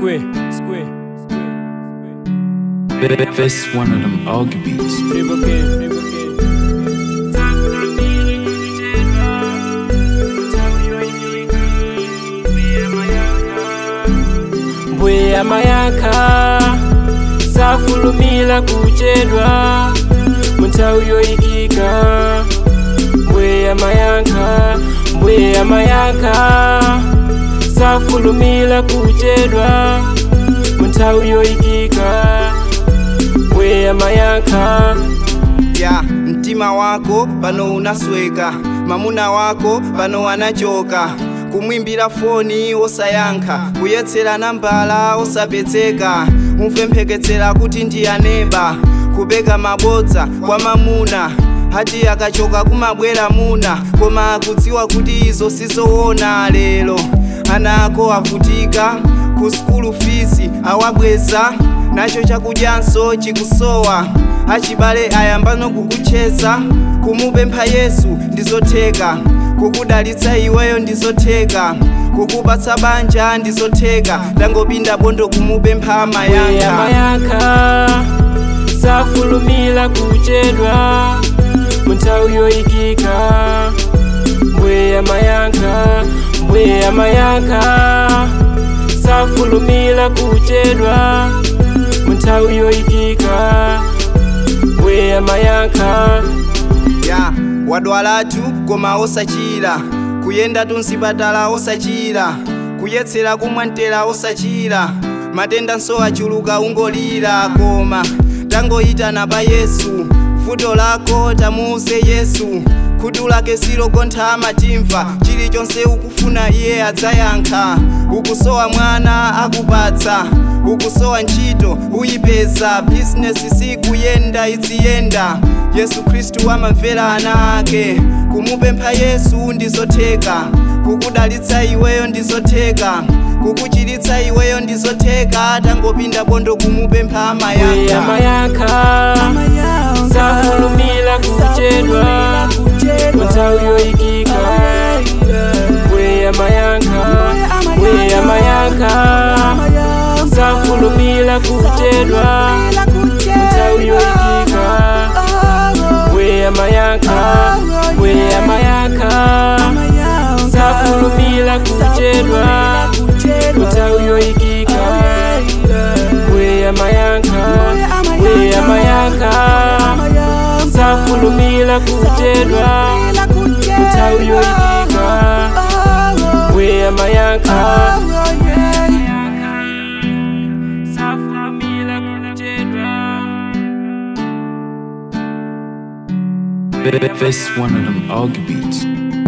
Square, square, This one of them Augie beats. triple K, triple K. Mbweya mayaka safulumila kuchedwa munthawi yoyikika mbweya mayanka mbweya mayanka safulumila kuchedwa munthawi yoyikika mbweya mayanka ya mtima wako pano unasweka mamuna wako pano anachoka kumwimbira foni osayankha kuyetsera nambala osapezeka umvempheketsera kuti ndiyaneba kupeka mabodza kwa mamuna hati akachoka kumabwera muna koma akudziwa kuti izo sizoona lero ana ako avutika ku skulu fisi awabweza nacho chakudyanso chikusowa achibale ayambano kukucheza kumupempha yesu ndizotheka kukudalitsa iweyo ndizotheka kukupatsa banja ndizotheka ndangopinda bondo kumupempha mbweya mayanga mayanka safulumila kuchedwa munthawi yoyikika mbweya mayanka mbweya mayanka safulumila kuchedwa munthawi yoyikika mbweya mayanka ya wadwalatu koma osachira kuyenda tunsipatala osachira kuyetsera kumwantera osachira matenda nso achuluka ungolira koma tangoyitana pa yesu vuto lako tamuuze yesu khutu lake silogontha matimva chilichonse ukufuna iye adzayankha ukusowa mwana akupatsa ukusowa ntchito uyipeza bizinesi sikuyenda iziyenda yesu khristu amamvera ana ake kumupempha yesu ndizotheka kukudalitsa iweyo ndizotheka kukuchiritsa iweyo ndizotheka tangopinda bondo kumupempha mbweya mayanga mayanka safulumila kuchedwa munthawi yoyikika mbweya mayanka mbweya mayanka safulumila kuchedwa munthawi yoyikika mbweya mayanka mbweya mayanka safulumila kuchedwa munthawi yoyikika mbweya mayanka mbweya mayanka safulumila kuchedwa munthawi yoyikika mbweya mayanka safulumila kuchedwa This one of them Augie beats.